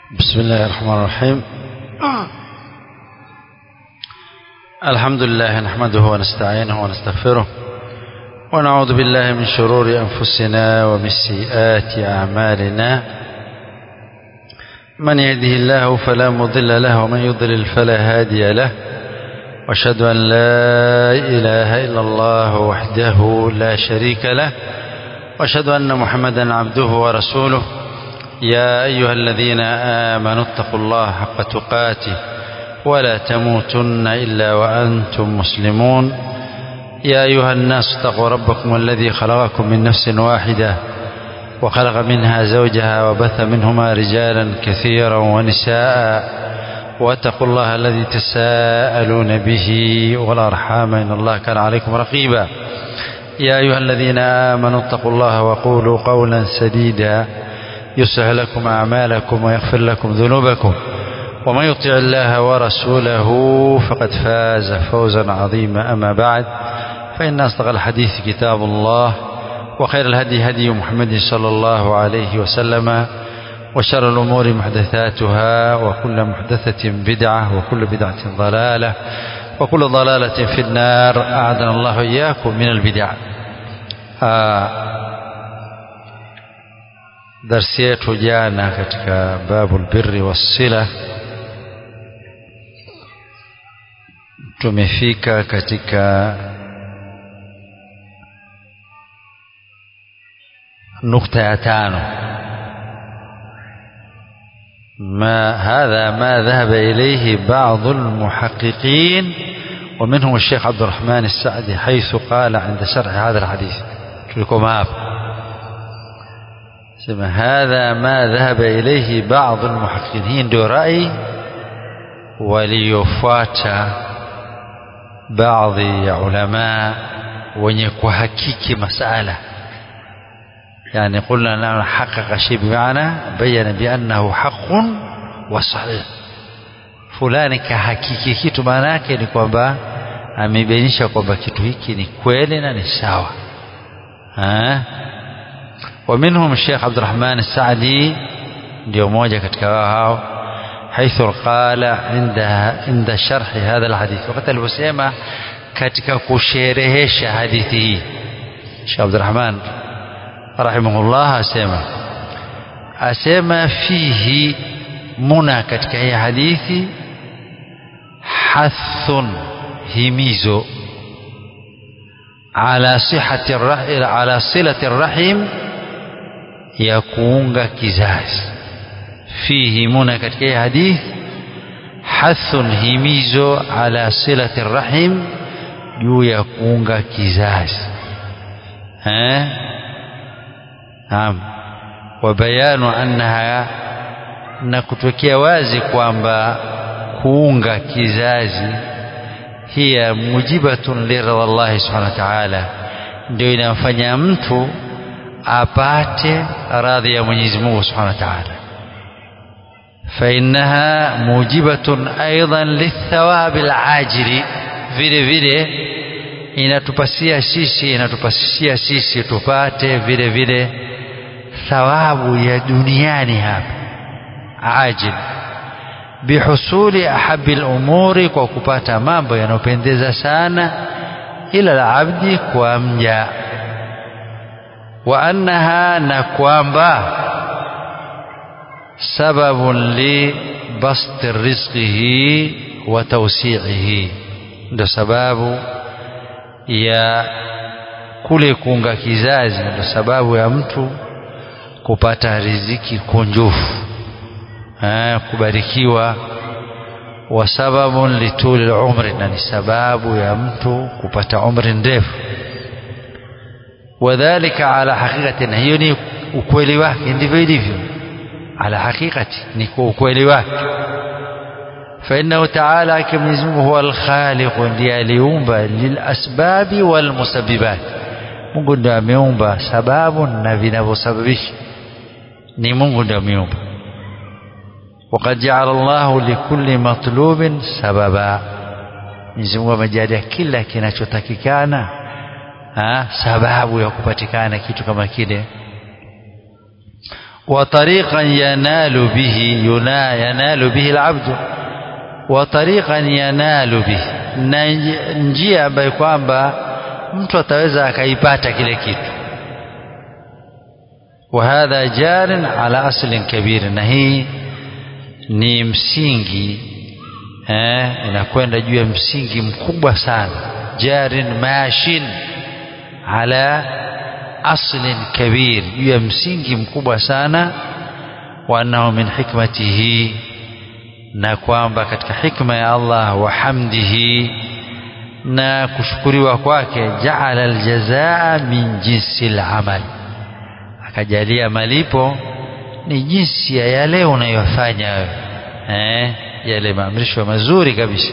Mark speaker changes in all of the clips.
Speaker 1: بسم الله الرحمن الرحيم الحمد لله نحمده ونستعينه ونستغفره ونعوذ بالله من شرور أنفسنا ومن سيئات أعمالنا من يهده الله فلا مضل له ومن يضلل فلا هادي له واشهد أن لا إله إلا الله وحده لا شريك له واشهد أن محمدا عبده ورسوله يا أيها الذين آمنوا اتقوا الله حق تقاته ولا تموتن إلا وأنتم مسلمون يا أيها الناس اتقوا ربكم الذي خلقكم من نفس واحدة وخلق منها زوجها وبث منهما رجالا كثيرا ونساء واتقوا الله الذي تساءلون به والأرحام إن الله كان عليكم رقيبا يا أيها الذين آمنوا اتقوا الله وقولوا قولا سديدا يصلح لكم أعمالكم ويغفر لكم ذنوبكم ومن يطع الله ورسوله فقد فاز فوزا عظيما أما بعد فإن أصدق الحديث كتاب الله وخير الهدي هدي محمد صلى الله عليه وسلم وشر الأمور محدثاتها وكل محدثة بدعة وكل بدعة ضلالة وكل ضلالة في النار أعاذنا الله إياكم من البدع آه darsi yetu jana katika babu lbirri wassila tumefika katika nukta ya tano ما هذا ما ذهب إليه بعض المحققين ومنهم الشيخ عبد الرحمن السعدي حيث قال عند شرح هذا الحديث تلكم هذا sema hadha ma dhahaba ilayhi baadhi almuhaqqiqin hii ndio rai waliofuata baadhi ya ulama wenye kuhakiki masala yani qulna la haqqaqa shay bimaana bayana biannahu haqqun wa sahih fulani kahakiki kitu maana yake ni kwamba amebainisha kwamba kitu hiki ni kweli na ni sawa ha? ومنهم الشيخ عبد الرحمن السعدي ndio moja katika wao hao حيث قال عند عند شرح هذا الحديث wakati aliposema katika kusherehesha hadithi hii Sheikh Abdul Rahman rahimahullah asema asema fihi muna katika hii hadithi hathun himizo ala sihati ala silati rahim ya kuunga kizazi fihi muna katika hii hadith hathun himizo ala silati rahim juu ya kuunga kizazi eh naam wa bayanu annaha na kutokea wazi kwamba kuunga kizazi hiya mujibatun liridha Allah subhanahu wa ta'ala ndio inamfanya mtu apate radhi ya Mwenyezi Mungu Subhanahu wa Ta'ala فإنها موجبة أيضا للثواب العاجل vile vile inatupasia sisi inatupasia sisi tupate vile vile thawabu ya duniani hapa ajil bihusuli ahabi al-umuri kwa kupata mambo yanayopendeza sana ila al-abdi kwa mja wa annaha na kwamba sababun li basti rizqihi wa tawsi'ihi ndio sababu ya kule kuunga kizazi ndio sababu ya mtu kupata riziki kunjufu eh, kubarikiwa wa sababun lituli umri na ni sababu ya mtu kupata umri ndefu wadhalika ala haqiqatin hiyo ni ukweli wake ndivyo ilivyo ala haqiqati ni kwa ukweli wake فإنه تعالى كمنزم هو الخالق ndiye aliumba lilasbabi walmusabbibat Mungu ndiye ameumba sababu na vinavyosababisha ni Mungu ndiye ameumba وقد جعل الله لكل مطلوب سببا Mwenyezi Mungu amejalia kila kinachotakikana sababu ya kupatikana kitu kama kile وطريقا ينال به ينا ينال به العبد وطريقا ينال به na njia ambayo kwamba mtu ataweza akaipata kile kitu وهذا جار على أصل كبير na hii ni msingi eh, inakwenda juu ya msingi mkubwa sana jarin mashin ala aslin kabir juu ya msingi mkubwa sana wa annahu min hikmatihi na kwamba katika hikma ya Allah wa hamdihi na kushukuriwa kwake jaala aljazaa min jinsi alamal akajalia malipo ni jinsi ya yale unayofanya wewe eh yale maamrisho mazuri kabisa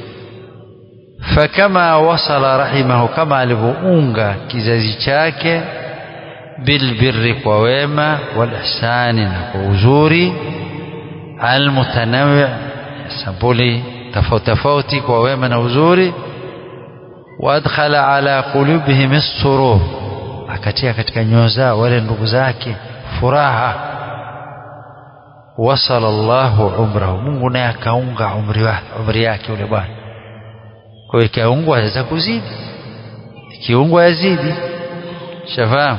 Speaker 1: fakama wasala rahimahu kama alivyounga kizazi chake bilbirri kwa wema walihsani na kwa uzuri almutanawi sampuli tofauti tofauti kwa wema na uzuri waadkhala ala qulubihim as-surur akatia katika nyoyo zao wale ndugu zake furaha wasala Allahu umrahu Mungu naye akaunga umri wake umri yake yule bwana kwa hiyo ikiungwa aweza kuzidi ikiungwa yazidi shafahamu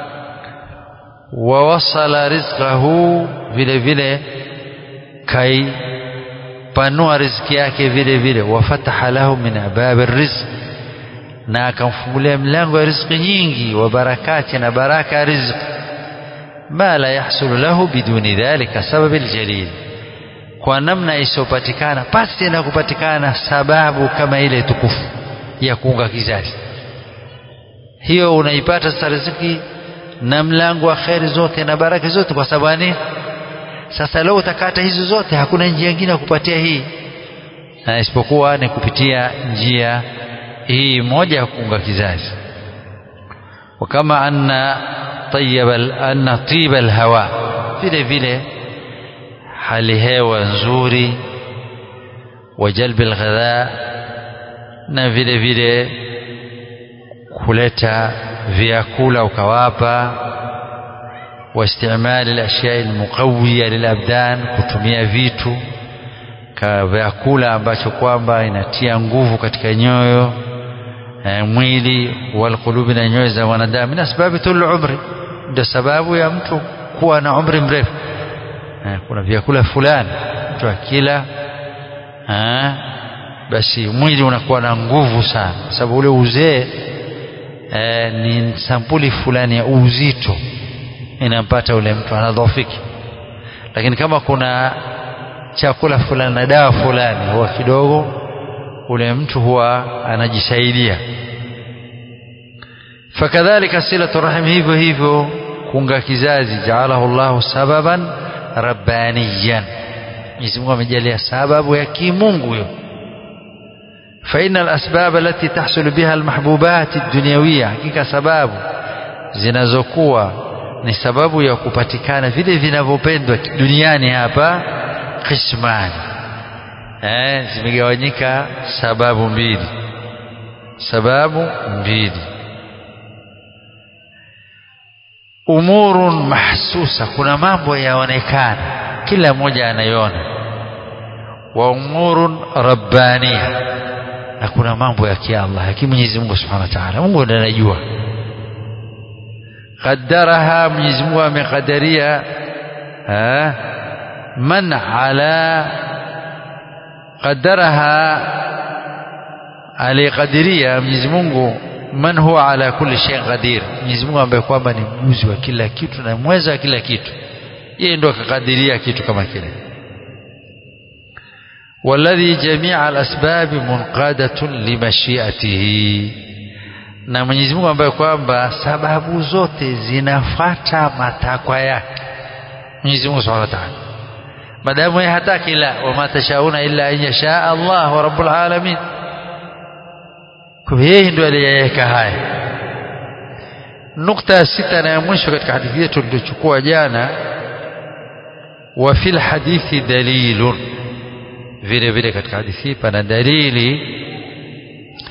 Speaker 1: wa wasala rizqahu vile vile kai panua riziki yake vile vile wafataha lahu min ababi rizq na akamfungulia mlango wa riziki nyingi wa barakati na baraka ya riziki ma la yahsulu lahu biduni dhalika sababi aljalil kwa namna isiyopatikana pasi na kupatikana sababu kama ile tukufu ya kuunga kizazi hiyo unaipata sasa riziki na mlango wa kheri zote na baraka zote kwa sababu nini sasa leo utakata hizo zote hakuna njia nyingine ya kupatia hii na isipokuwa ni kupitia njia hii moja ya kuunga kizazi wakama anna طيب anna tiba alhawa vile vile hali hewa nzuri wa jalbi alghadha na vile vile kuleta vyakula ukawapa واستعمال الاشياء المقويه للابدان kutumia vitu ka vyakula ambacho kwamba inatia nguvu katika nyoyo eh, mwili walqulubi na nyoyo za wanadamu na sababu tul umri ndio sababu ya mtu kuwa na umri mrefu eh, kuna vyakula fulani mtu akila eh, basi mwili unakuwa na nguvu sana sababu ule uzee eh, ni sampuli fulani ya uzito inampata ule mtu anadhofiki lakini kama kuna chakula fulani na dawa fulani huwa kidogo ule mtu huwa anajisaidia fakadhalika silatu rahim hivyo hivyo kuunga kizazi jaalahu llahu sababan rabbaniyan Mwenyezi Mungu amejalia sababu ya kimungu hiyo فإن الأسباب التي تحصل بها المحبوبات الدنيوية hakika sababu zinazokuwa ni sababu ya kupatikana vile vinavyopendwa duniani hapa qismani eh zimegawanyika sababu mbili sababu mbili umurun mahsusa kuna mambo yaonekana kila mmoja anaiona wa umurun rabbania na kuna mambo ya kiallah ya Mwenyezi Mungu Subhanahu wa Ta'ala Mungu ndiye anajua qaddaraha Mwenyezi Mungu amekadiria man ala qaddaraha alikadiria Mwenyezi Mungu man huwa ala kulli shay qadir Mwenyezi Mungu ambaye kwamba ni mjuzi wa kila kitu na mweza wa kila kitu yeye ndo akakadiria kitu kama kile والذي جميع الأسباب منقادة لمشيئته na Mwenyezi Mungu ambaye kwamba sababu zote zinafata matakwa yake Mwenyezi Mungu Subhanahu wa Ta'ala madamu yeye hataki la wama tashauna illa an yasha Allah wa rabbul alamin kwa yeye ndio aliyeweka haya nukta sita na ya mwisho katika hadithi yetu tuliyochukua jana wa fil hadithi dalilun vile vile katika hadithi pana dalili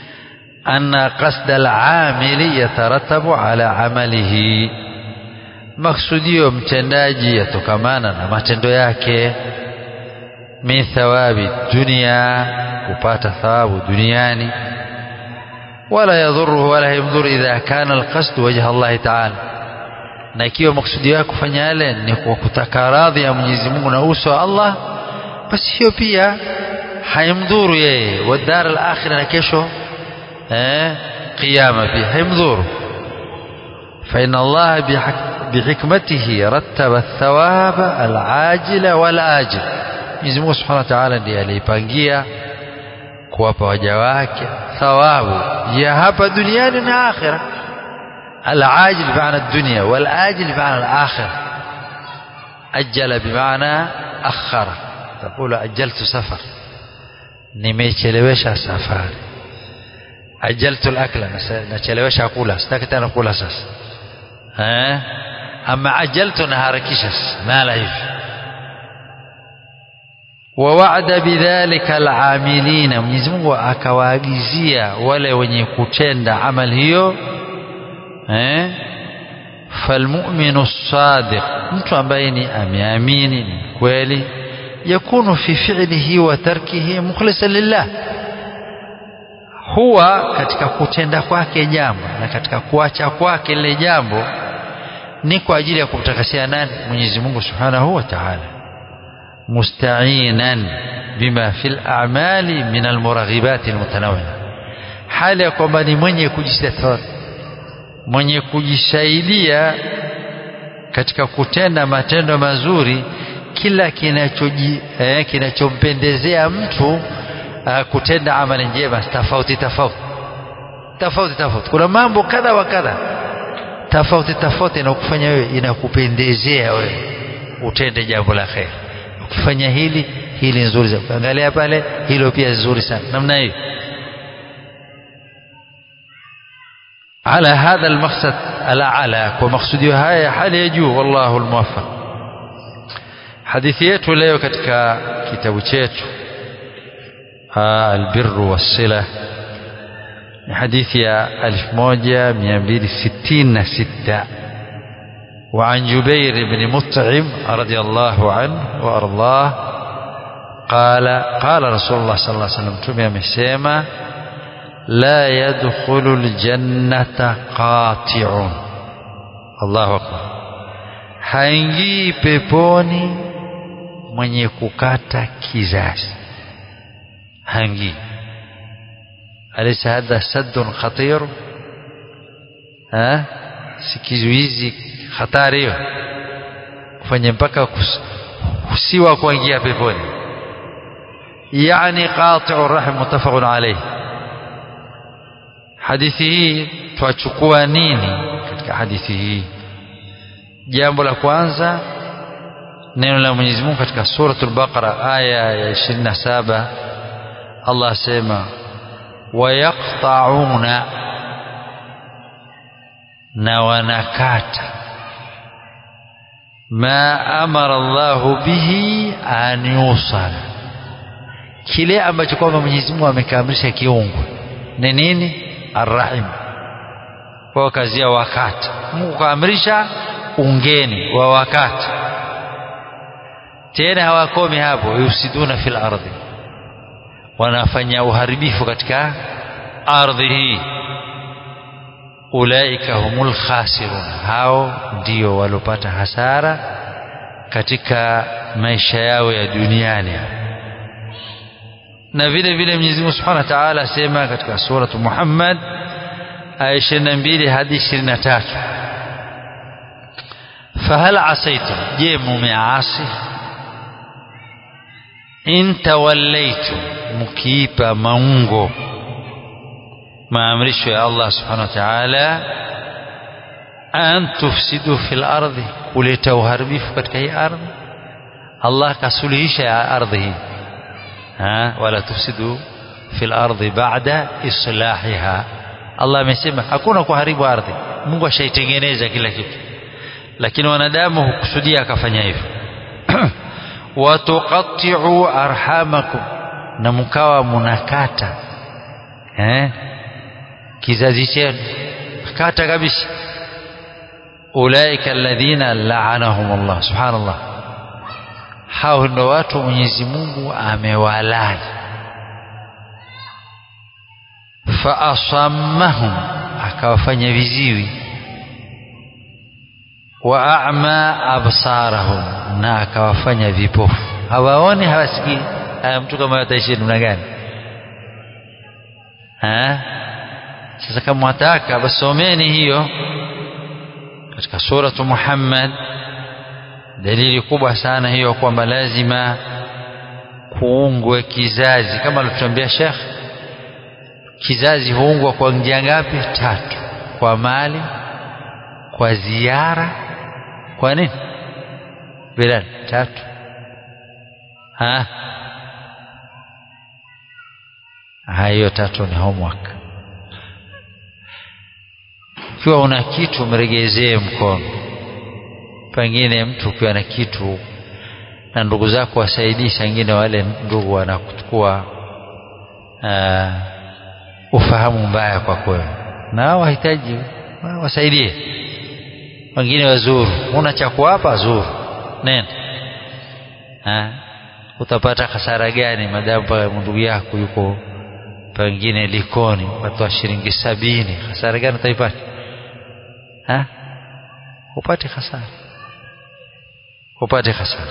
Speaker 1: أن قصد العامل يترتب على عمله maksudio mtendaji yatokamana na matendo yake min thawabi dunia kupata thawabu duniani wala yadhuruhu wala yamdhuru idha kana alqasd wajha Allah ta'ala na ikiwa maksudio yake kufanya yale ni kwa kutaka radhi ya Mwenyezi Mungu na uso wa Allah basi hiyo pia haimdhuru yeye wa dar al-akhirah na kesho eh qiyama pia haimdhuru فإن الله بحكمته رتب الثواب العاجل والآجل Mwenyezi Mungu Subhanahu wa Ta'ala ndiye aliipangia kuwapa waja wake thawabu ya hapa duniani na akhira العاجل بمعنى الدنيا والآجل بمعنى الآخرة أجل بمعنى أخر تقول أجلت سفر nimechelewesha safari ajaltu al-akla nachelewesha kula sitaki tena kula sasa eh ama ajaltu naharakisha mala hivi ووعد بذلك العاملين Mwenyezi Mungu akawaagizia wale wenye kutenda amali hiyo eh falmu'minu sadiq mtu ambaye ni ameamini ni kweli yakunu fi fi'lihi wa tarkihi mukhlisan lillah huwa katika kutenda kwake jambo na katika kuacha kwake lile jambo ni kwa ajili ya kumtakasia nani Mwenyezi Mungu Subhanahu wa Ta'ala musta'inan bima fil a'mali min almuraghibat almutanawwi'a hali ya kwamba ni mwenye kujisaidia mwenye kujisaidia katika kutenda matendo mazuri kila kinachoji eh, kinachompendezea mtu uh, kutenda amali njema tofauti tofauti tofauti tofauti kuna mambo kadha wa kadha tofauti tofauti na kufanya wewe inakupendezea wewe utende jambo la kheri ukifanya hili hili nzuri sana ukiangalia pale hilo pia nzuri sana namna hiyo على هذا المقصد الأعلى ومقصودي هاي حال يجو والله الموفق hadithi yetu leo katika kitabu chetu albirru wassila ni hadithi ya 1266 وعن جبير بن مطعم رضي الله عنه وأرضاه قال قال رسول الله صلى الله عليه وسلم تمي amesema لا يدخل الجنة قاطع الله أكبر haingii peponi mwenye kukata kizazi haingii alaysa hadha saddun khatir ha si kizuizi hatari hiyo kufanya mpaka kusiwa kuingia peponi yani qati'u rahim muttafaqun alayh hadithi hii twachukua nini katika hadithi hii jambo la kwanza neno la Mwenyezi Mungu katika suratul Baqara aya ya 27 Allah asema wayaqta'una na wanakata ma amara Allahu bihi an yusala kile ambacho kwamba Mwenyezi Mungu amekaamrisha kiungo ni nini arrahim kwa kazi ya wakati Mungu kaamrisha ungeni wa wakati tena hawakomi hapo yusiduna fil ardhi wanafanya uharibifu katika ardhi hii ulaika humul khasirun hao ndio walopata hasara katika maisha yao ya duniani na vile vile Mwenyezi Mungu Subhanahu wa Ta'ala asema katika suratu Muhammad aya 22 hadi 23 fahal asaitum je mumeasi in tawallaitum mkiipa maungo maamrisho ya Allah subhanahu wa ta'ala an tufsidu fil ardi kuleta uharibifu katika hii ardhi Allah kasuluhisha ya ardhi hii ha wala tufsidu fil ardi ba'da islahiha Allah amesema hakuna kuharibu ardhi Mungu ashaitengeneza kila kitu lakini wanadamu hukusudia akafanya hivyo watuqatti'u arhamakum na mkawa munakata eh kizazi chenu kata kabisa ulaika alladhina la'anahum Allah subhanallah hao ndio watu Mwenyezi Mungu amewalani fa asammahum akawafanya viziwi wa a'ma absarahum na akawafanya vipofu hawaoni hawasikii haya mtu kama ataishi namna gani ha sasa kama mwataka basi someni hiyo katika suratu Muhammad dalili kubwa sana hiyo kwamba lazima kuungwe kizazi kama alituambia Sheikh kizazi huungwa kwa njia ngapi tatu kwa mali kwa ziara kwa nini Bilal tatu ha hayo tatu ni homework ukiwa una kitu mregezee mkono pengine mtu ukiwa na kitu na ndugu zako wasaidii sangine wale ndugu wanakuchukua uh, ufahamu mbaya kwa kweli na hao wahitaji wasaidie wengine wazuru una cha kuwapa zuru nenda ha? utapata hasara gani madamu paka ndugu yako yuko pengine likoni watoa shilingi sabini hasara gani utaipata ha? upate hasara upate hasara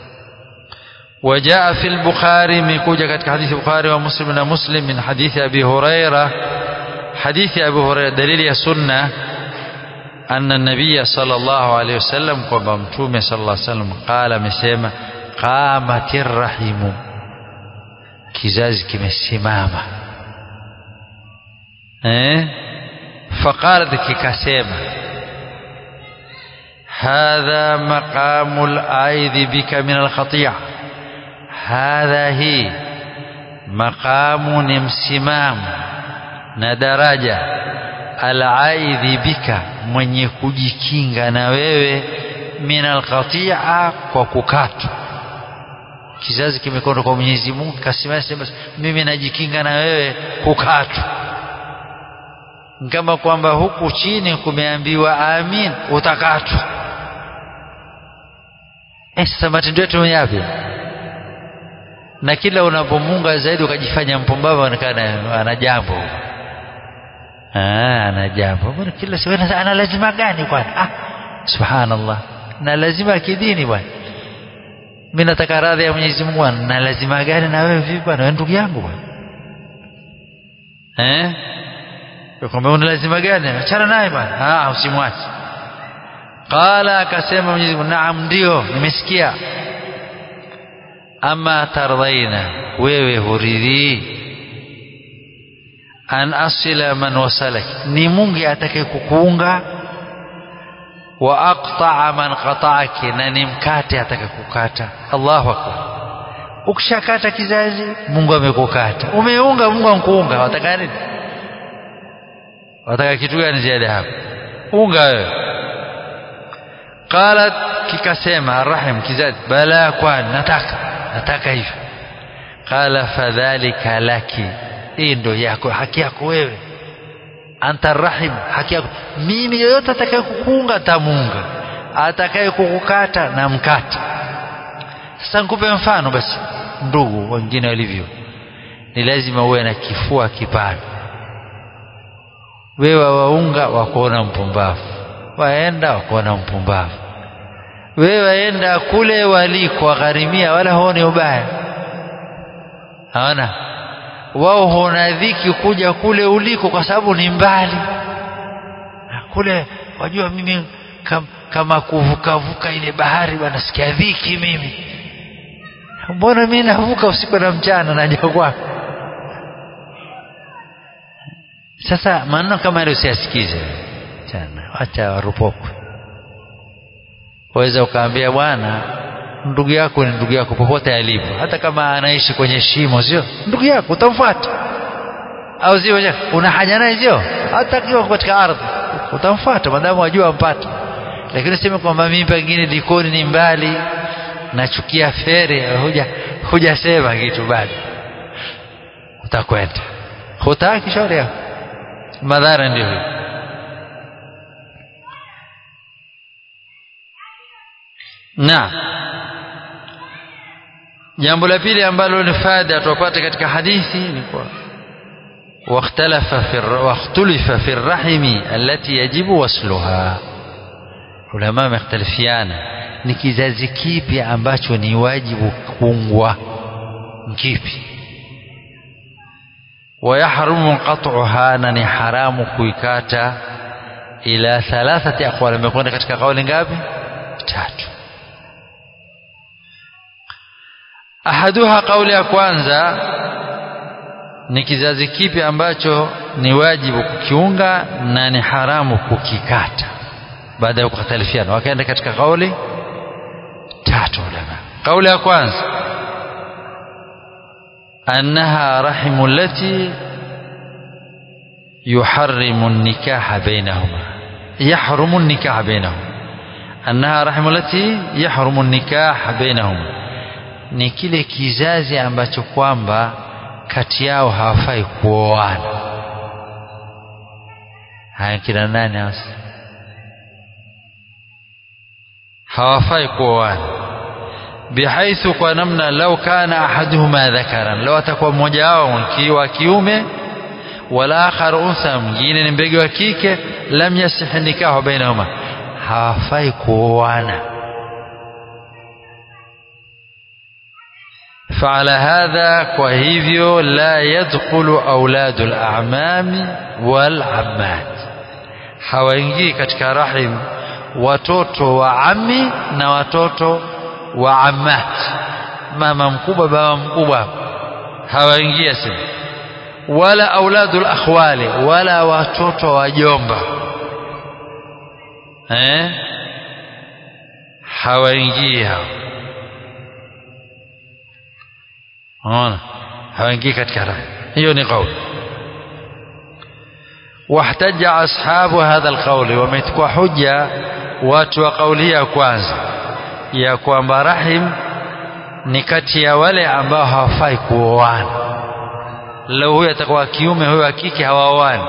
Speaker 1: وجاء في البخاري من كوجة حديث البخاري ومسلم مسلم من حديث أبي هريرة حديث أبي هريرة دليل السنة أن النبي صلى الله عليه وسلم وبمتومه صلى الله عليه وسلم قال مسيما قامت الرحم kizazi kimesimama eh faqalat kikasema hadha maqamul aidhi bika min alkhati'a hadha hi maqamu ni msimamo na daraja alaidhi bika mwenye kujikinga na wewe min alqati'a kwa kukatwa kizazi kimekonda kwa Mwenyezi Mungu kasimama sema mimi najikinga na wewe kukatwa kama kwamba huku chini kumeambiwa amin utakatwa eh sasa matendo yetu yapi na kila unapomunga zaidi ukajifanya mpumbavu anaonekana ana jambo ah ana jambo bwana kila siku ana lazima gani kwani ah subhanallah na lazima kidini bwana mimi nataka radhi ya Mwenyezi Mungu na lazima gani na wewe vipi bwana wewe ndugu yangu bwana eh kwamba una lazima gani achana naye bwana ah usimwache qala akasema Mwenyezi Mungu naam ndio nimesikia ama tardhaina wewe huridhi an asila man wasalak ni Mungu atakaye kukuunga wa aqta'a man qata'aki na ni mkate atakakukata Allahu akbar ukishakata kizazi Mungu amekukata umeunga Mungu ankuunga wataka nini wataka kitu gani ziada hapo unga wewe qalat kikasema arrahim kizazi bala kwani nataka nataka hivyo qala fadhalika laki hii ndio yako haki yako wewe anta rahim haki yako mimi yoyote atakaye kukuunga tamunga atakaye kukukata na mkata sasa nikupe mfano basi ndugu wengine walivyo ni lazima uwe na kifua kipana wewe waunga wakuona mpumbavu waenda wakuona mpumbavu wewe waenda kule waliko wagharimia wala huoni ubaya haona wao huona dhiki kuja kule uliko kwa sababu ni mbali kule wajua mimi kam, kama kuvukavuka ile bahari bwana sikia dhiki mimi mbona mimi navuka usiku na mchana naja kwako sasa maneno kama yale usiyasikize sana acha warupokwe waweza ukaambia bwana ndugu yako ni ndugu yako popote alipo hata kama anaishi kwenye shimo sio ndugu yako utamfuata au sio una haja naye sio hata akiwa katika ardhi utamfuata madamu wajua ampata lakini useme kwamba mimi pengine likoni ni mbali nachukia fere huja hujasema kitu bado utakwenda hutaki shauri yako madhara ndio na jambo la pili ambalo ni faida tupate katika hadithi ni kwa واختلف في واختلف في الرحم التي يجب وصلها ulama wamekhtalifiana ni kizazi kipi ambacho ni wajibu kuungwa kipi ويحرم قطعها na ni haramu kuikata ila thalathati aqwal imekwenda katika kauli ngapi tatu ahaduha kauli ya kwanza ni kizazi kipi ambacho ni wajibu kukiunga na ni haramu kukikata baada ya kukhtalifiana wakaenda katika kauli tatu ulama kauli ya kwanza أنها رحم التي يحرم النكاح بينهما يحرم النكاح بينهما أنها رحم التي يحرم النكاح بينهما ni kile kizazi ambacho kwamba kati yao hawafai kuoana haya kina nani hasa hawafai kuoana bihaithu kwa namna lau kana ahaduhuma dhakaran lau atakuwa mmoja wao wa kiume wala akhar untha mwingine ni mbege wa kike lam yasihi nikahu bainahuma hawafai kuoana فعلى هذا وهيفيو لا يدخل أولاد الأعمام والعمات hawaingii katika rahim watoto wa ami na watoto wa ammat mama mkubwa baba mkubwa hawaingia sema wala auladul akhwali wala watoto wa jomba eh hawaingii hao ona hawaingii katika raha hiyo ni kauli واحتج أصحاب هذا القول ومتكوا حجة watu wa kauli ya kwanza ya kwamba rahim ni kati ya wale ambao hawafai kuoana leo huyu atakuwa kiume huyu wa kike hawaoani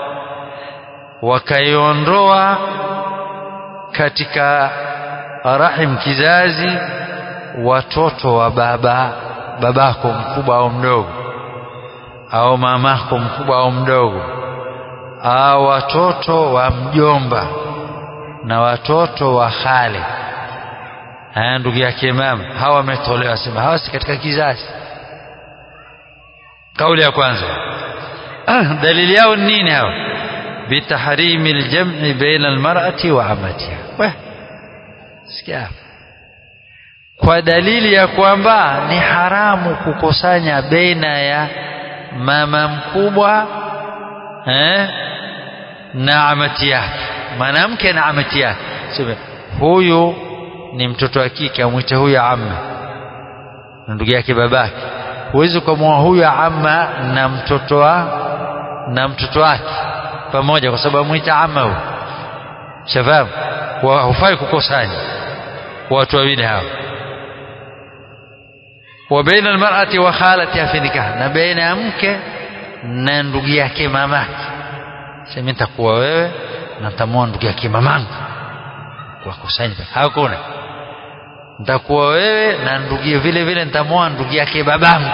Speaker 1: wakaiondoa katika rahim kizazi watoto wa baba babako mkubwa au mdogo au mamako mkubwa au mdogo au watoto wa mjomba na watoto wa khale haya ndugu yake mama hawa wametolewa sema hawa si katika kizazi kauli ya kwanza ah, dalili yao nini hawa bitahrimi ljam'i baina almar'ati wa amatiha we sikia kwa dalili ya kwamba ni haramu kukusanya baina ya mama mkubwa eh, na amati yake mwanamke na amati yake sema huyu ni mtoto wa kike amwite huyu amma na ndugu yake babake huwezi kumwoa huyu amma na mtoto wa na mtoto wake pamoja kwa sababu amwita amma huyu shafahamu hufai kukusanya watu wawili hao wa baina almar'ati wa khalatiha fi nikah na baina ya mke na ndugu yake mamake sema nitakuwa wewe na tamoa ndugu yake mamangu wakusanya hakuna nitakuwa wewe na ndugu vile vile nitamoa ndugu yake babangu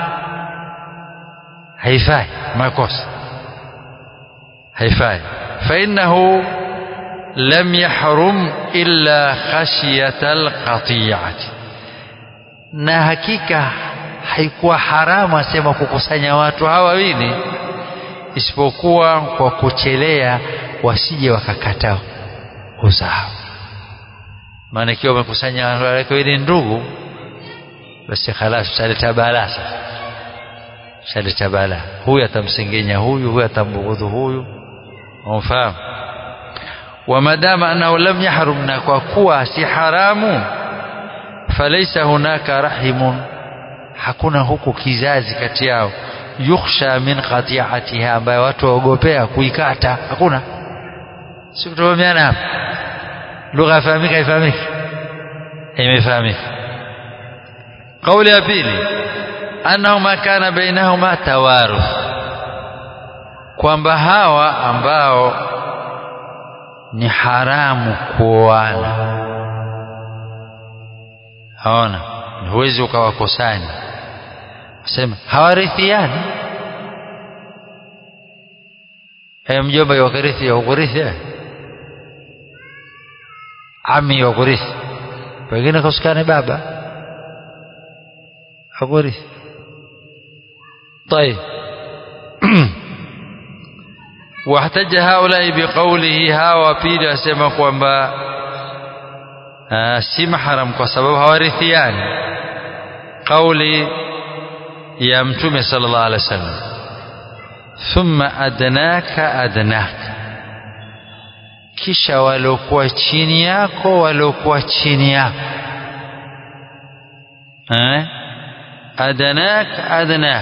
Speaker 1: haifai makosa haifai فإنه لم يحرم إلا خشية القطيعة na hakika haikuwa haramu asema kukusanya watu hawa wawili isipokuwa kwa kuchelea wasije wakakata uzao maana ikiwa umekusanya watu wawili ndugu basi khalas ushaleta balaa sasa ushaleta balaa huyu atamsengenya huyu huyu atambughudhu huyu umfahamu wamadama annahu lam yahrum na kwa kuwa si haramu falaisa hunaka rahimun hakuna huku kizazi kati yao yukhsha min qati'atiha ambayo watu waogopea kuikata hakuna si kutofaamiana hapa lugha yafahamika haifahamiki imefahamika kauli ya pili annahu ma kana bainahuma tawaruth kwamba hawa ambao ni haramu kuoana haona huwezi ukawakusanya sema hawarithiani e mjomba wakarithi wakurithi ami wakurithi pengine kusikane baba hakurithi طيب واحتج هؤلاء بقوله hawa pili wasema kwamba si mahram kwa sababu hawarithiani kauli ya mtume sallallahu alaihi wasallam thumma adnaka adnaka kisha waliokuwa chini yako waliokuwa chini yako eh adnak adnak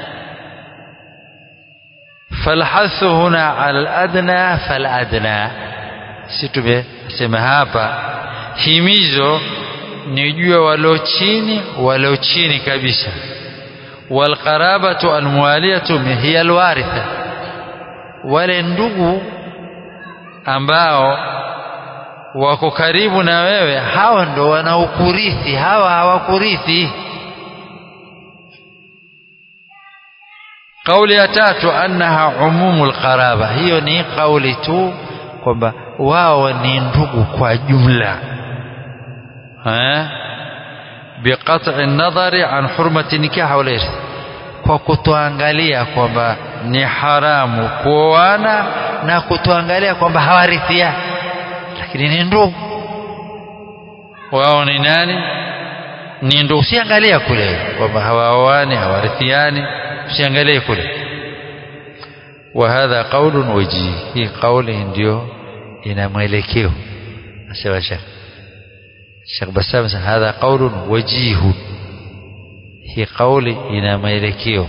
Speaker 1: فالحث هنا على الأدنى فالأدنى sitube sema hapa himizo ni jua walio chini walio chini kabisa walqarabatu almualiyatu hiya alwaritha wale ndugu ambao wako karibu na wewe hawa ndo wanaokurithi hawa hawakurithi kauli ya tatu annaha umumul qaraba hiyo ni kauli tu kwamba wao ni ndugu kwa jumla eh biqat'i an-nadhari an hurmati nikah wal irth kwa kutoangalia kwamba ni haramu kuoana na kutoangalia kwamba hawarithia lakini ni ndugu wao ni nani ni ndugu usiangalia kule kwamba hawaoani hawarithiani usiangalie kule وهذا قول وجيه hii kauli ndio ina mwelekeo nasema shekh Sheikh Bassam hadha qaulun wajihun hii kauli ina mwelekeo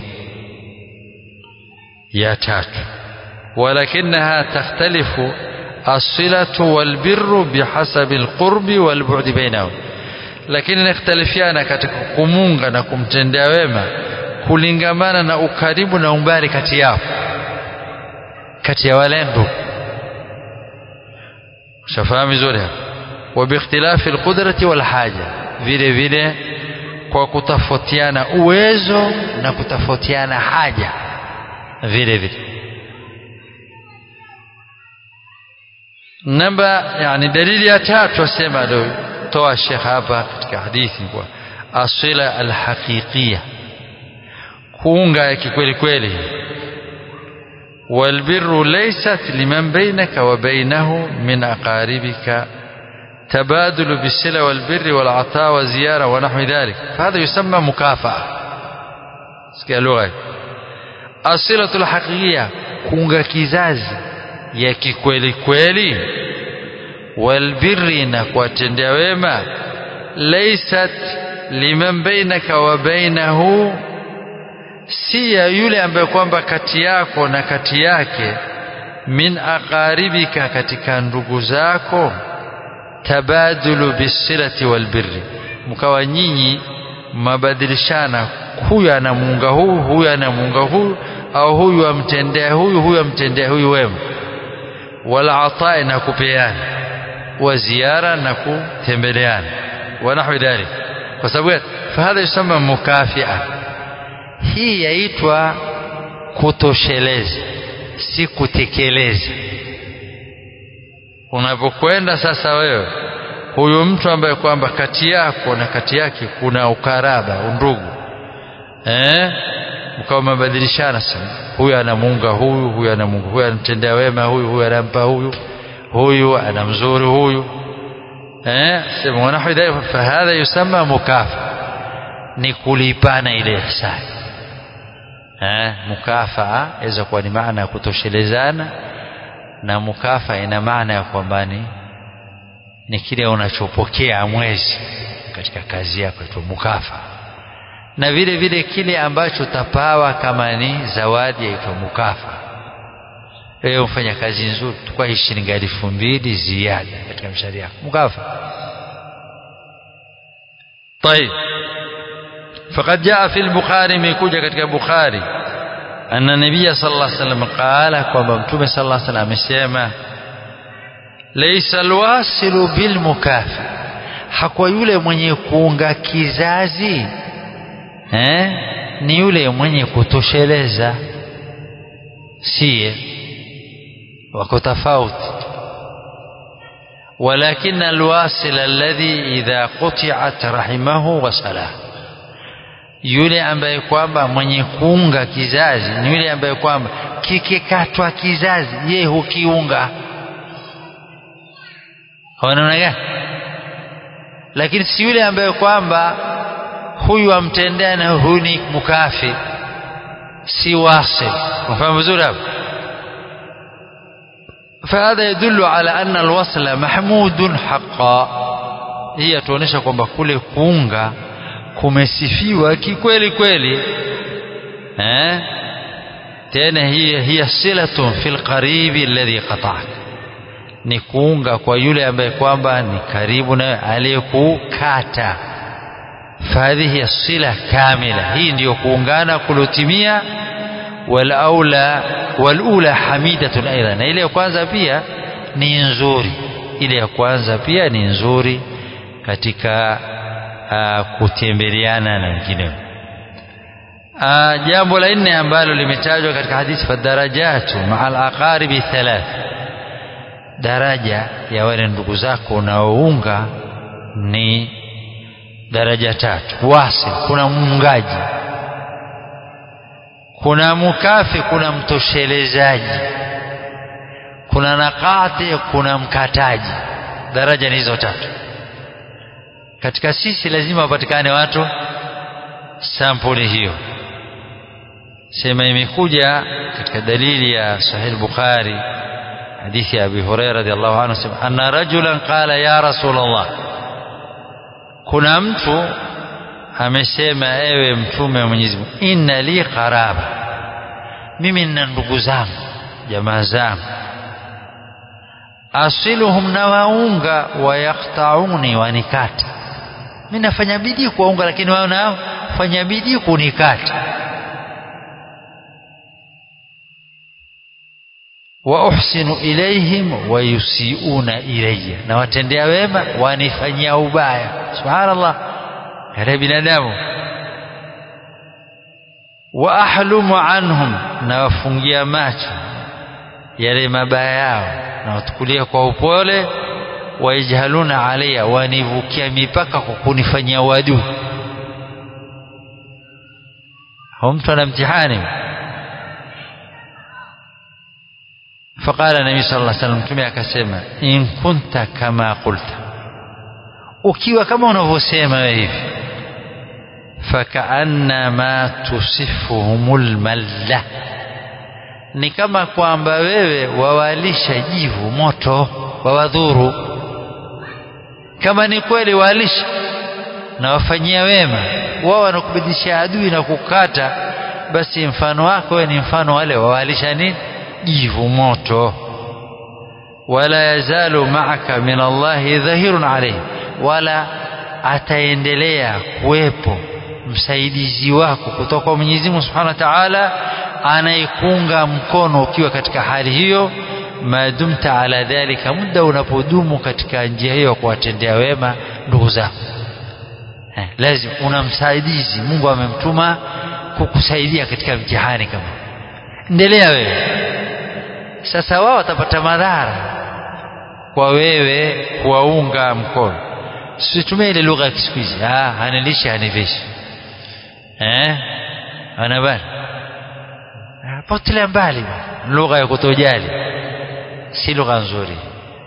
Speaker 1: ya tatu ولكنها تختلف الصلة والبر بحسب القرب والبعد بينهم lakini inakhtalifiana katika kumunga na kumtendea wema kulingamana na ukaribu na umbali kati yao kati ya wale ndugu shafahamu vizuri hapa وباختلاف القدرة والحاجة vile vile kwa kutofautiana uwezo na kutofautiana haja vile vile namba yani dalili ya tatu asema toa Sheikh hapa katika hadithi kwa asila alhaqiqiyya kuunga ya kikweli kweli والبر ليست لمن بينك وبينه من أقاربك تبادل بالصلة والبر والعطاء والزيارة ونحو ذلك فهذا يسمى مكافأة لغة الصلة الحقيقية كونغا كيزاز ya kikweli kweli walbirri na kuwatendea wema laysat liman bainaka wa bainahu si ya yule ambaye kwamba kati yako na kati yake min aqaribika katika ndugu zako tabadulu bisilati walbirri mkawa nyinyi mabadilishana huyu anamuunga huyu huyu anamuunga huyu au huyu amtendea huyu huyu amtendea huyu wema wala atai na kupeana wa ziara na kutembeleana wa nahwi dhalik kwa sababu fahadha yusama mukafia hii yaitwa kutosheleza si kutekeleza unapokwenda sasa wewe huyu mtu ambaye kwamba kati yako na kati yake kuna ukaraba undugu eh mkawa mabadilishana sana huyu anamuunga huyu huyu anamunga huyu anamtendea wema huyu huyu anampa huyu huyu anamzuri huyu eh sema wanahu idha fahadha yusamma mukafa ni kulipana ile ihsani eh mukafaa inaweza kuwa ni maana ya kutoshelezana na mukafa ina maana ya kwamba ni ni kile unachopokea mwezi katika kazi yako itwa mukafa na vile vile kile ambacho utapawa kama ni zawadi yaitwa mukafa wewe ufanya kazi nzuri tukwa shilingi elfu mbili ziada katika mshahara yako mukafa طيب فقد جاء في البخاري ميكوجا katika Bukhari أن النبي صلى الله عليه وسلم قال kwamba mtume صلى الله عليه وسلم amesema ليس الواصل بالمكافئ hakuwa yule mwenye kuunga kizazi eh? ni yule mwenye kutosheleza siye wako tofauti ولكن الواصل الذي إذا قطعت رحمه وصله yule ambaye kwamba mwenye kuunga kizazi ni yule ambaye kwamba kikikatwa kizazi ye hukiunga wanaona gani lakini si yule ambaye kwamba huyu amtendea na huyu ni mukafi si wasil unafahamu vizuri hapo فهذا يدل على أن الوصل محمود حقا هي tuonesha kwamba kule kuunga kumesifiwa kikweli kweli eh tena hiya hiya silatun fil qaribi alladhi qata'ak ni kuunga kwa yule ambaye kwamba ni karibu na aliyekukata fahadhihi sila kamila hii ndiyo kuungana kulotimia walaula walula hamidatun aidha na ile ya kwanza pia ni nzuri ile ya kwanza pia ni nzuri katika uh, kutembeleana na wengineo uh, jambo la nne ambalo limetajwa katika hadithi fadarajatu maa alaqaribi thalath daraja ya wale ndugu zako unaounga ni daraja tatu wasi kuna muungaji kuna mukafi kuna mtoshelezaji kuna nakati kuna mkataji daraja ni hizo tatu katika sisi lazima wapatikane watu sampuli hiyo sema imekuja katika dalili ya sahih bukhari hadithi ya abi hurairah radhiallahu anhu sema anna rajulan qala ya rasulullah kuna mtu amesema ewe mtume wa Mwenyezi Mungu inna li qaraba mimi nina ndugu zangu jamaa zangu asiluhum na waunga wayaqtauni wanikata mimi nafanya bidii kuwaunga lakini wao nao fanya bidii kunikata wa uhsinu ilaihim wa yusiuna ilayya na watendea wema wanifanyia ubaya subhanallah yale binadamu wa ahlumu anhum na wafungia macho yale mabaya yao na watukulia kwa upole waijhaluna alayya wanivukia mipaka kwa kunifanyia uadui hao mtu ana mtihani فقال النبي صلى الله عليه وسلم mtume akasema in kunta kama qulta ukiwa kama unavyosema wewe hivi fakaannama tusifuhumul malla ni kama kwamba wewe wawalisha jivu moto wawadhuru kama ni kweli walisha na wafanyia wema wao wanakubidisha adui na kukata basi mfano wako wewe ni mfano wale wawalisha nini jivu moto wala yazalu ma'aka min Allahi dhahirun alayhi wala ataendelea kuwepo msaidizi wako kutoka kwa Mwenyezi Mungu Subhanahu wa Ta'ala anayekunga mkono ukiwa katika hali hiyo madumta ala dhalika muda unapodumu katika njia hiyo kuwatendea wema ndugu zako eh, lazima una msaidizi Mungu amemtuma kukusaidia katika mtihani kama endelea wewe sasa wao watapata madhara kwa wewe kuwaunga mkono situmie ile lugha ya siku hizi ah hanilishi hanivishi eh ana bana potelea mbali lugha ya kutojali si lugha nzuri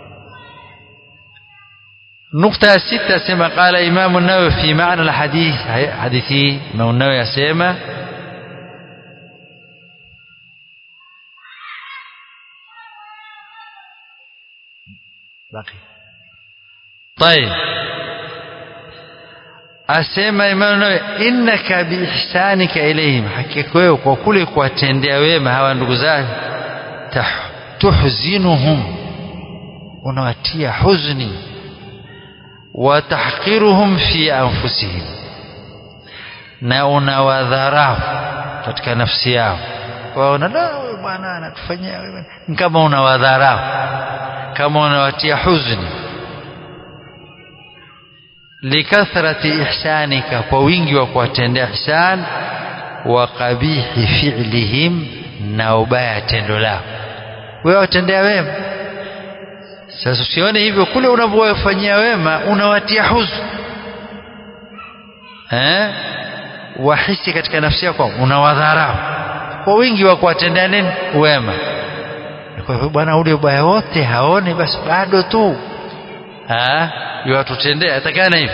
Speaker 1: نقطة ستة سما قال إمام النووي في معنى الحديث حديثي إمام النووي سيما بقي طيب asema Imam Nawawi innaka biihsanika ilayhim hakika wewe kwa kule kuwatendea wema hawa ndugu zako tuhzinuhum unawatia huzni wa tahqiruhum fi anfusihim na unawadharau katika nafsi yao waona la bwana anatufanyia wewe kama unawadharau kama unawatia huzni likathrati ihsanika kwa wingi wa kuwatendea ihsan wa qabihi fi'lihim na ubaya tendo lao wewe watendea wema sasa usione hivyo kule unavyowafanyia wema unawatia huzu eh wahisi katika nafsi yako unawadharau kwa wingi wa kuwatendea nini wema kwa hivyo bwana ule ubaya wote haoni basi bado tu ah yuwatutendea atakana hivi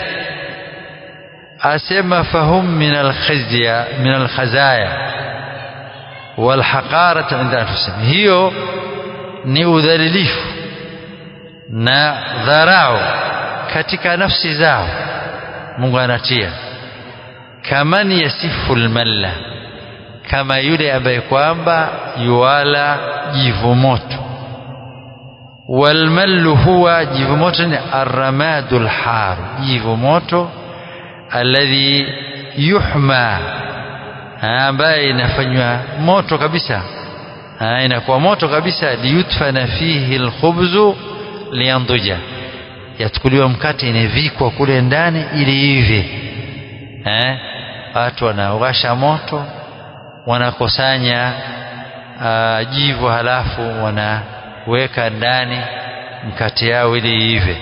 Speaker 1: asema fahum min alkhizya min alkhazaya walhaqarati inda anfusihim hiyo ni udhalilifu na dharau katika nafsi zao Mungu anatia kaman yasifu almalla kama yule ambaye kwamba yuwala jivu moto walmallu huwa jivu moto ni arramadul har jivu moto alladhi yuhma ambaye inafanywa moto kabisa inakuwa moto kabisa liyutfana fihi alkhubzu liyanduja yachukuliwa mkate inavikwa kule ndani ili ive eh watu wanawasha moto wanakusanya uh, jivu halafu wanaweka ndani mkate yao ili ive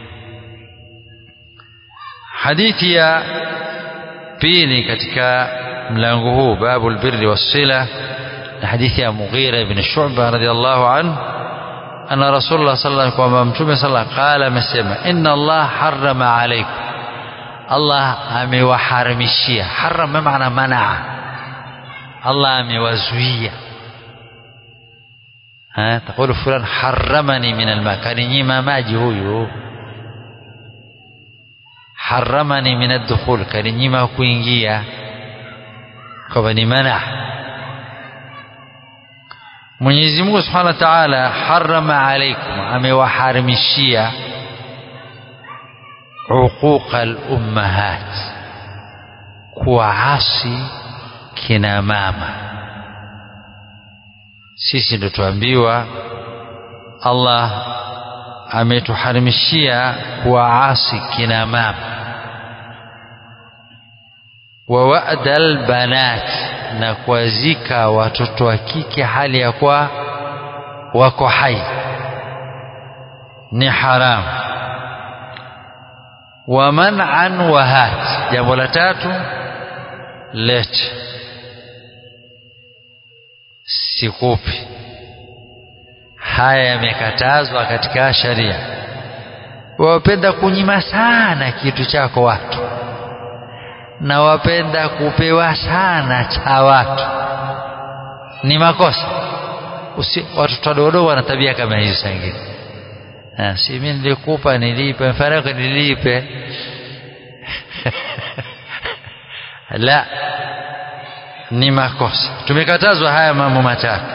Speaker 1: hadithi ya pili katika mlango huu babu albirri wassila na hadithi ya Mughira ibn Shu'ba radiyallahu anhu anna Rasulullah sallallahu alayhi wasallam mtume sallallahu qala amesema inna Allah harrama alaykum Allah amewaharamishia harama maana manaa Allah amewazuia ha تقول فلان حرمني من الماء كان ينيما maji huyu haramani min ad-dukhul kaninyima kuingia kwa ni mana Mwenyezi Mungu Subhanahu wa Ta'ala harama alaikum amewaharimishia uquqa al-ummahat kuasi kina mama sisi ndo tuambiwa Allah ametuharimishia kuwaasi kina mama wa wa'dal banat na kuwazika watoto wa kike hali ya kwa wako hai ni haramu wa man'an wa hat jambo la tatu let sikupi haya yamekatazwa katika sharia wapenda kunyima sana kitu chako watu na wapenda kupewa sana cha watu ni makosa Usi, watoto wadogo wana tabia kama hizo sangine si mimi nilikupa nilipe mfano nilipe la ni makosa tumekatazwa haya mambo matatu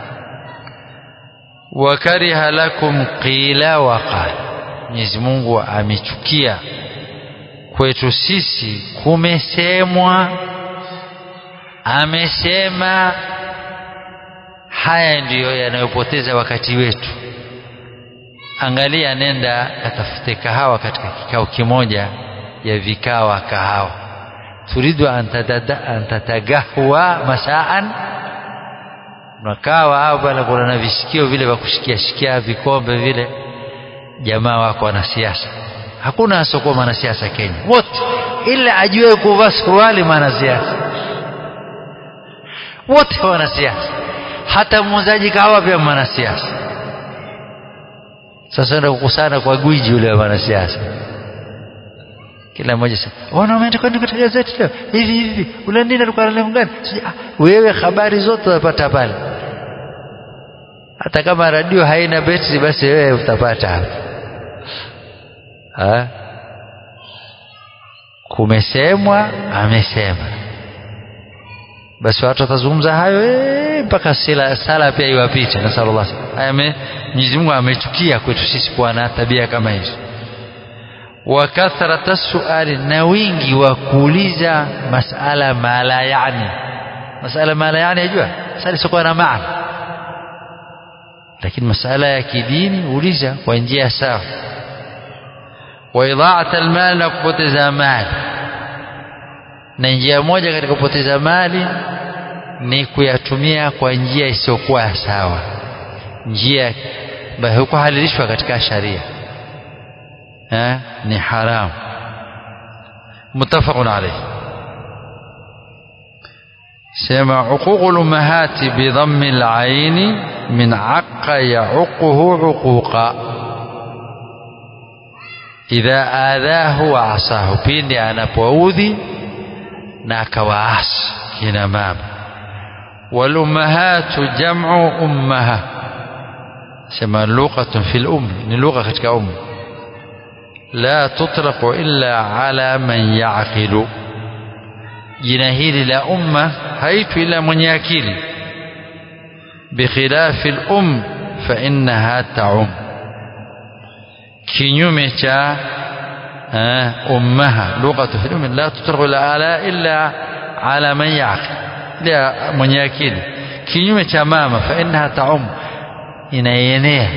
Speaker 1: wakariha lakum qila wa qala Mwenyezi Mungu amechukia kwetu sisi kumesemwa amesema haya ndiyo yanayopoteza wakati wetu angalia nenda katafute kahawa katika kikao kimoja ya vikawa kahawa turidu an tatagahwa masaan unakawa au bana kuna na vishikio vile vya kushikia shikia vikombe vile jamaa wako wanasiasa hakuna asokuwa mwanasiasa Kenya wote ila ajue kuvaa suruali mwanasiasa wote wanasiasa hata muuzaji kahawa pia mwanasiasa sasa ndio kukusana kwa gwiji yule wa mwanasiasa kila mmoja sasa wana umeenda kwenda katika gazeti leo hivi hivi ule nini alikuwa na gani wewe habari zote unapata pale hata kama radio haina betri basi wewe utapata hapo ha? kumesemwa amesema basi watu watazungumza hayo mpaka sala, sala pia iwapite na sallallahu alaihi Mwenyezi Mungu amechukia kwetu sisi kuwa na tabia kama hizo wa kathrata suali na wingi wa kuuliza masala mala yani masala mala yani ajua sasa sio na maana lakini masala ya kidini uliza kwa njia sawa wa idha'at almal na kupoteza mali na njia moja katika kupoteza mali ni kuyatumia kwa njia isiyokuwa sawa njia ambayo hukuhalilishwa katika sharia eh, ni haram muttafaqun alayhi sema uququl ummahati bidhammi al-aini min aqqa ya'uquhu uquqa idha adhahu wa asahu pindi anapoudhi na akawaasi kina mama wal ummahatu jam'u ummaha sema lughatun fil um ni lugha katika um la tutlaqu illa ala man ya'qilu jina hili la umma haitu ila mwenye akili bikhilafi al-um fa innaha ta'um kinyume cha ummaha lughatu fil um la tutlaqu ala illa ala man ya'qil la mwenye akili kinyume cha mama fa innaha ta'um inaenea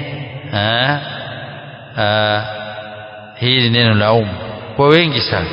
Speaker 1: hili neno la um kwa wengi sana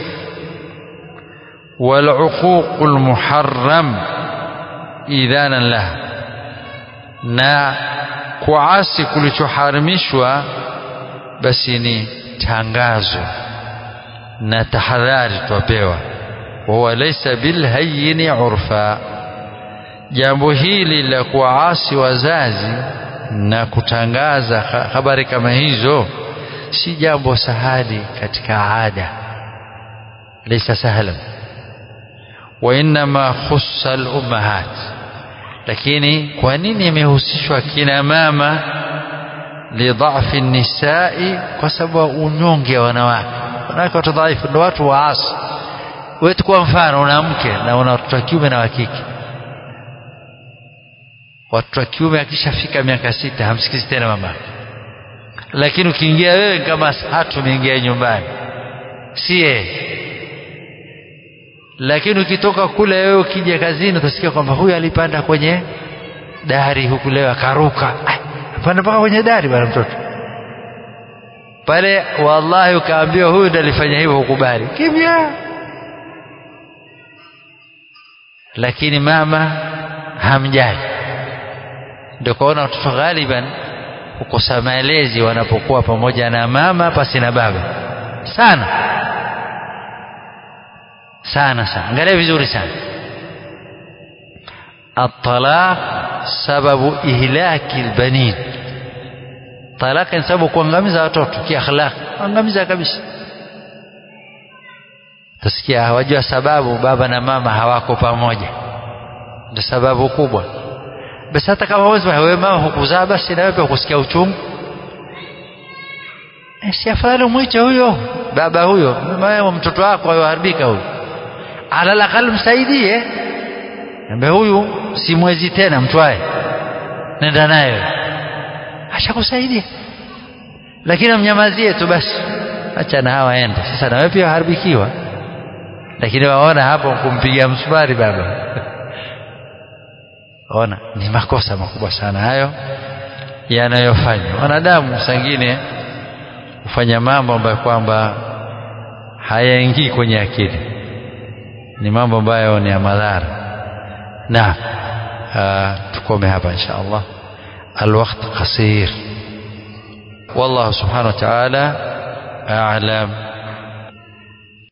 Speaker 1: والعقوق المحرم إذانا لها na kuasi kulichoharamishwa basi ni tangazo na tahadhari twapewa wahuwa laisa bilhayini urfa jambo hili la kuwaasi wazazi na kutangaza habari kama hizo si jambo sahali katika ada laisa sahlan وإنما خص الأمهات lakini kwa nini imehusishwa kina mama lidhafi nisai kwa sababu unyonge wa wanawake wanawake watu dhaifu ndio watu waasi wewe kwa mfano una mke na una watoto wa kiume na wa kike watoto wa kiume akishafika miaka sita hamsikizi tena mama lakini ukiingia wewe kama hatu umeingia nyumbani si yeye lakini ukitoka kule wewe ukija kazini utasikia kwamba huyu alipanda kwenye dari huku leo akaruka panda mpaka kwenye dari bwana mtoto pale wallahi ukaambiwa huyu ndiye alifanya hivyo hukubali kimya lakini mama hamjali ndio kaona watoto ghaliban hukosa malezi wanapokuwa pamoja na mama pasi na baba sana sana sana angalia vizuri sana الطلاق سبب إهلاك البنين طلاق ni sababu kuangamiza watoto kiakhlaq kuangamiza kabisa tasikia hawajua sababu baba na mama hawako pamoja ndio sababu kubwa basi hata kama wewe mama hukuzaa basi na wewe kusikia uchungu si afadhali mwite huyo baba huyo mama mtoto wako ayoharibika huyo ala aqal msaidie ambe huyu si mwezi tena mtwae nenda naye ashakusaidia lakini mnyamazie tu basi acha na hawa ende sasa na wewe pia haribikiwa lakini waona hapo kumpigia msumari baba ona ni makosa makubwa sana hayo yanayofanywa wanadamu sangine hufanya mambo ambayo kwamba hayaingii kwenye akili ni mambo ambayo ni ya madhara na tukome hapa insha Allah الوقت قصير والله سبحانه وتعالى أعلم